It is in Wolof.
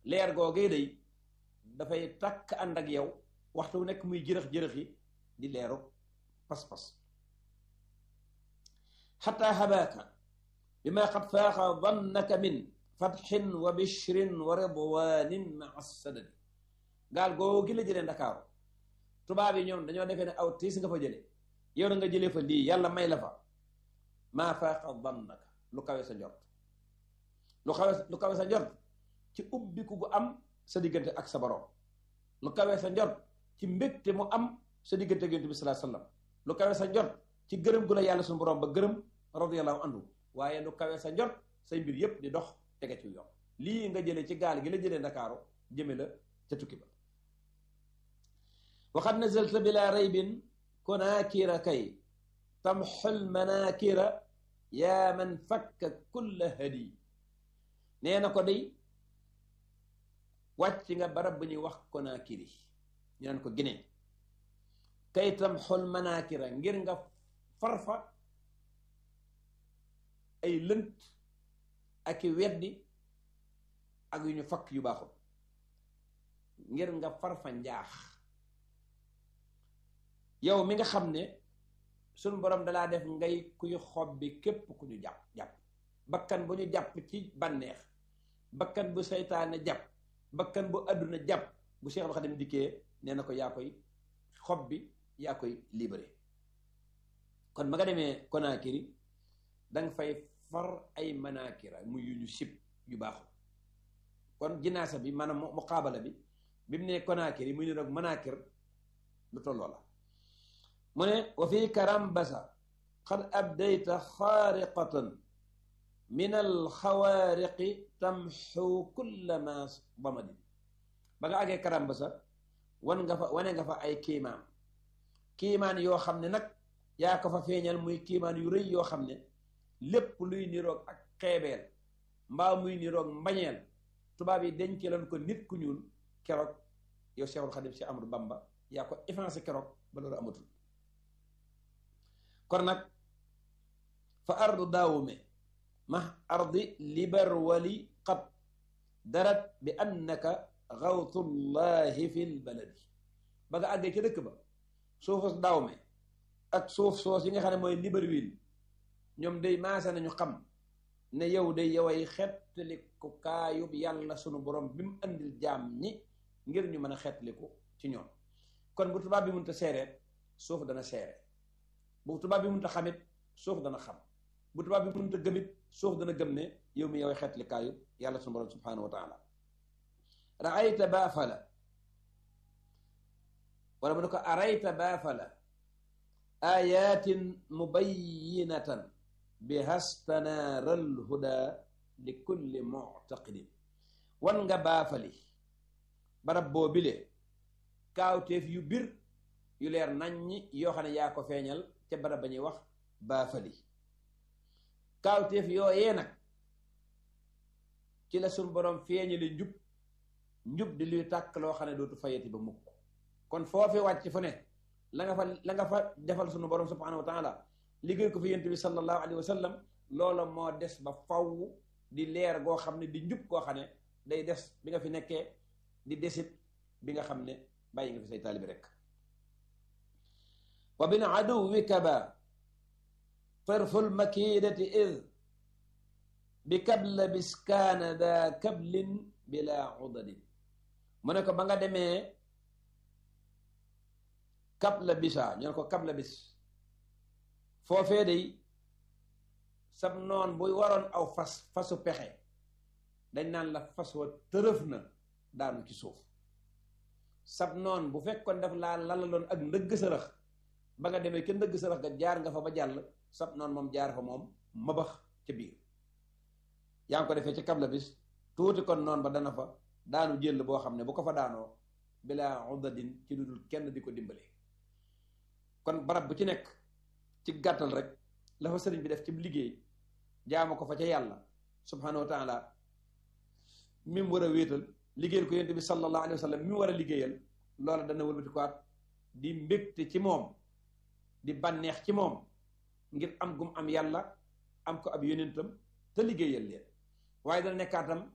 leer googee day dafay takk ànd ak yow waxtu nekk muy jërëx-jërëx yi di leeru pas-pas xataa habaaka bi ma xat faaxa dannaka min fatxin wa bishrin wa ridwanin maa sadadi gaal googu gi la jëlee ndakaaru tubaab yi ñoom dañoo defee ne aw tiis nga fa jële yow na nga jëlee fa lii yàlla may la fa maa faaxa dannaka lu kawe sa njort lu kawe lu kawe sa njort ci ubbiku gu am sa diggante ak sa borom lu kawe sa njort ci mbégte mu am sa diggante ak yonent bi sallallahu alayhi wasallam lu kawe sa njort ci gërëm gu la yàlla suñu borom ba gërëm radiyallahu anhu waaye lu kawe sa njort say mbir yépp di dox tege ci yoon lii nga jëlee ci gaal gi la jëlee ndakaaru jëme la ca tukki ba waxad nazalta bila raybin kunaakira kay tamxul manaakira yaa man fakka kulla hadi nee na ko day wàcc nga barab bu ñuy wax konaakiri ñu naan ko Guinée kay tamxul manaakira ngir nga farfa ay lënt ak i weddi ak yu ñu fakk yu baaxul ngir nga farfa njaax yow mi nga xam ne suñ borom dalaa def ngay kuy xob bi képp ku ñu jàpp jàpp bakkan bu ñu jàpp ci bànneex bakkan bu seytaane jàpp bakkan bu àdduna jàpp bu Seexul Xadim dikkee nee na ko yaa koy xob bi yaa koy libéré kon ma nga demee Conakry danga fay far ay manakira muy yu ñu sib yu baaxul kon jinaasa bi maanaam muqaabala bi bi mu ne Conakry muy ne roog manakir lu tolloo la mu ne wa fi karambasa qad abdayta xaariqatan min alxawaariqi tamxu kulla ma bamadin ba nga àggee karambasa wan nga fa wane nga fa ay kiimaan kiimaan yoo xam ne nag yaa ko fa feeñal muy kiimaan yu rëy yoo xam ne lépp luy niroog ak xeebeel mbaa muy niroog mbañeel tubaab yi denc leen ko nit ku ñuul keroog yow Seexul Xadim si Amadou Bamba yaa ko effacé keroog ba loolu amatul kon nag fa ardu daawume ma ardi libar wali qad darat bi annaka xawtullahi fil baladi ba nga àggee ca dëkk ba suufus daawume ak suuf soos yi nga xam ne mooy Libreville ñoom day maase nañu xam ne yow day yoway xettaliku kaayub yàlla sunu borom bi mu andil jaam ñi ngir ñu mën a xettaliku ci ñoom kon bu tubaab bi mënta seereet suuf dana seere bu tubaab bi mënta xamit suuf dana xam bu tubaab bi mënta gëmit suuf dana gëm ne yow mi yoway xettali kaayub yàlla sunu borom subhanahu wa taala raayta baafala wala mu ne ko arayta baafala ayatin mubayinatan bi hastanaaral huda li kulli muctaqidin wan nga baafali barab boo bile kaawteef yu bir yu leer naññi yoo xam ne yaa ko feeñal ca barab ba ñuy wax baafali kaawteef yooyee nag ci la suñ boroom feeñali njub njub di luy tàkk loo xam ne dootu fayati ba mukk kon foofi wàcc fu ne la nga fa la nga fa defal sunu borom subhanahu wa taala liggéey ko fi yent bi sallallahu alayhi wa sallam loola moo des ba faw di leer goo xam ne di njub goo xam ne day des bi nga fi nekkee di desit bi nga xam ne bàyyi nga fi say taalibi rek wa bin aduwika ba tarful makidati id bi kabla biskaana da kablin bila udadin mu ne ko ba nga demee kabla bisa ñu ne ko kabla bis foofee day sab noon buy waroon aw fas fasu pexe dañ naan la fas wa tërëf na daanu ci suuf sab noon bu fekkoon daf laa lalaloon ak ndëgg sërëx ba nga demee ke ndëgg sërëx ga jaar nga fa ba jàll sab noon moom jaar fa moom mabax ca biir yaa ngi ko defee ci kabla bis tuuti kon noon ba dana fa daanu jël boo xam ne bu ko fa daanoo bilaa udadin ci lu dul kenn di ko dimbale kon barab bu ci nekk ci gàttal rek la fa sëriñ bi def ci liggéey jaamu ko fa ca yàlla subhanahu wa taala mi mu war a wéetal liggéeyal ko yonent bi sallallahu alayhi wa sallam mi mu war a liggéeyal loola dana wëlbati ko di mbégte ci moom di bànneex ci moom ngir am gum am yàlla am ko ab yonentam te liggéeyal leen waaye dana nekkaatam